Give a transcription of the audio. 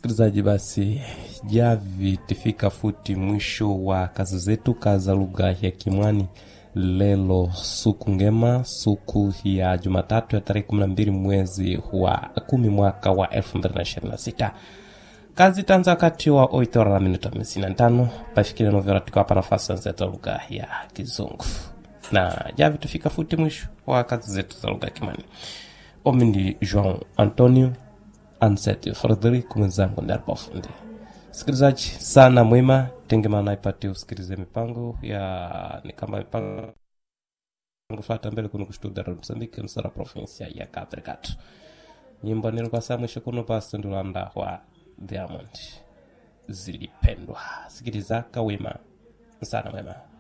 msikilizaji basi javi tifika futi mwisho wa kazi zetu kaza lugha ya kimwani lelo suku ngema suku ya jumatatu ya tarehe 12 mwezi wa kumi mwaka wa 2026 kazi tanza wakati wa 8 hora na minuto 55 pafikile novera tukiwapa nafasi zetu lugha ya kizungu na javi tufika futi mwisho wa kazi zetu za lugha ya kimwani omi ndi joão antonio anseti frederico mwenzangu ndaripafundi sikilizaji sana mwema tengemana ipate usikilize mipango ya ni kama mipango fata mbele kuno kustudia msambiki msara provinsia ya capricat nyimbo nilikuwa saa mwisho kuno basi ndulanda wa diamond zilipendwa sikiliza kawima sana mwema